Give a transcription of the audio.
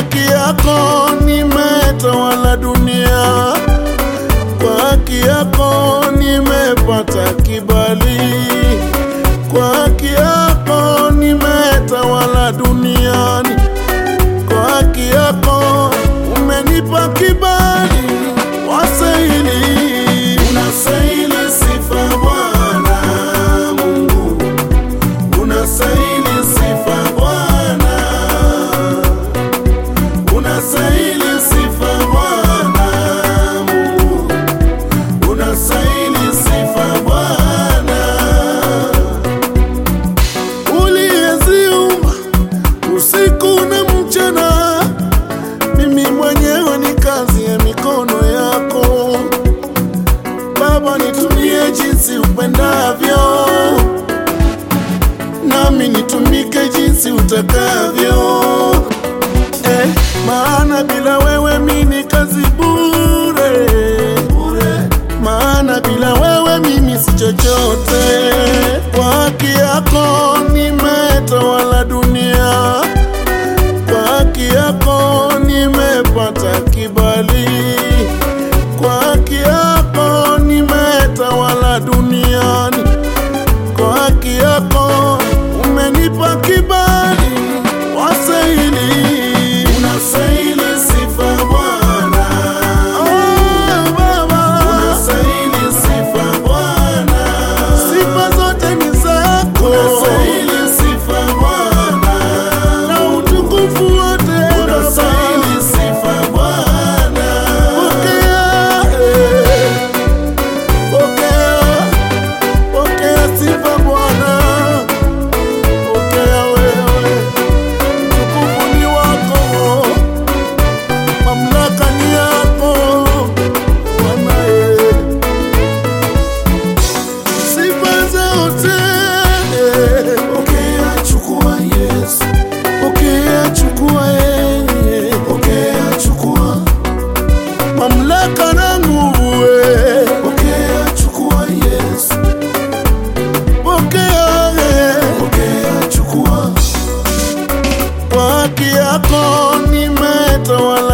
haki yako nimetawala dunia, kwa haki yako nimepata kibali, kwa haki yako nimetawala duniani, kwa haki yako umenipa kibali, wastahili, unastahili sifa Bwana Mungu, unastahili sifa Bwana unastahili sifa Bwana Mungu, unastahili sifa Bwana, uliyeziumba usiku na mchana. Mimi mwenyewe ni kazi ya mikono yako Baba, nitumie jinsi upendavyo, nami nitumike jinsi utakavyo eh, maana bila wewe mi ni kazi bure, bure. Maana bila wewe mimi si chochote. Kwa haki yako nimetawala dunia, kwa haki yako nimepata kibali, kwa haki yako nimetawala duniani, kwa haki yako umenipa kibali, wastahili Unastahili sifa Bwana. Oh, Baba. Unastahili sifa Bwana. Sifa zote ni zako. Unastahili sifa Bwana. Na utukufu wote. Unastahili sifa Bwana. Pokea, eh. Pokea, pokea sifa Bwana. Pokea wewe. Utukufu ni wako, mamlaka ni yako Bwana. eh. Sifa zote eh. pokea, chukua Yesu, pokea, chukua yeye, pokea, chukua mamlaka na nguvu eh. pokea, chukua Yesu, pokea, eh. pokea, chukua kwa haki yako nimetawala